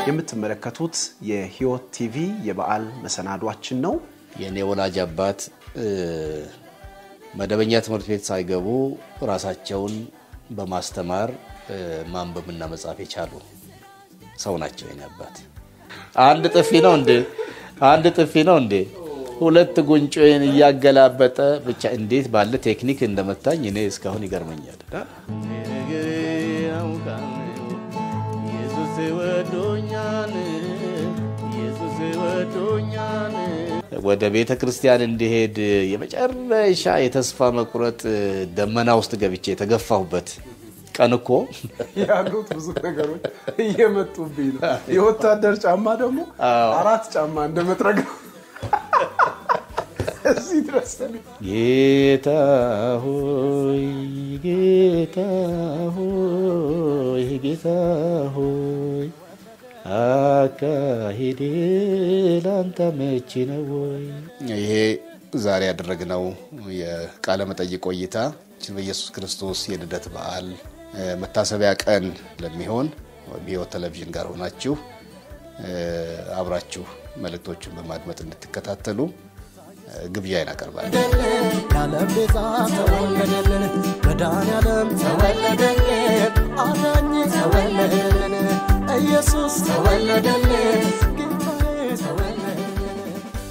የምትመለከቱት የሕይወት ቲቪ የበዓል መሰናዷችን ነው። የእኔ ወላጅ አባት መደበኛ ትምህርት ቤት ሳይገቡ ራሳቸውን በማስተማር ማንበብና መጻፍ የቻሉ ሰው ናቸው። የኔ አባት አንድ ጥፊ ነው እንዴ? አንድ ጥፊ ነው እንዴ? ሁለት ጉንጮን እያገላበጠ ብቻ እንዴት ባለ ቴክኒክ እንደመታኝ እኔ እስካሁን ይገርመኛል። ወደ ቤተ ክርስቲያን እንዲሄድ የመጨረሻ የተስፋ መቁረጥ ደመና ውስጥ ገብቼ የተገፋሁበት ቀን እኮ ያሉት ብዙ ነገሮች እየመጡብኝ ነው። የወታደር ጫማ ደግሞ አራት ጫማ እንደመጥረግ ነው። እዚህ ድረስ ጌታ ሆይ ጌታ ሆይ ጌታ ሆይ አካሄዴ ላንተ መቼ ነው ወይ? ይሄ ዛሬ ያደረግነው የቃለ መጠይቅ ቆይታ በኢየሱስ ክርስቶስ የልደት በዓል መታሰቢያ ቀን ለሚሆን በሕይወት ቴሌቪዥን ጋር ሆናችሁ አብራችሁ መልእክቶችን በማድመጥ እንድትከታተሉ ግብዣዬን አቀርባለሁ። ያለም ቤዛ ተወለደልን፣ መድኃኔዓለም ተወለደልን፣ አዳኝ ተወለደልን፣ ኢየሱስ ተወለደልን፣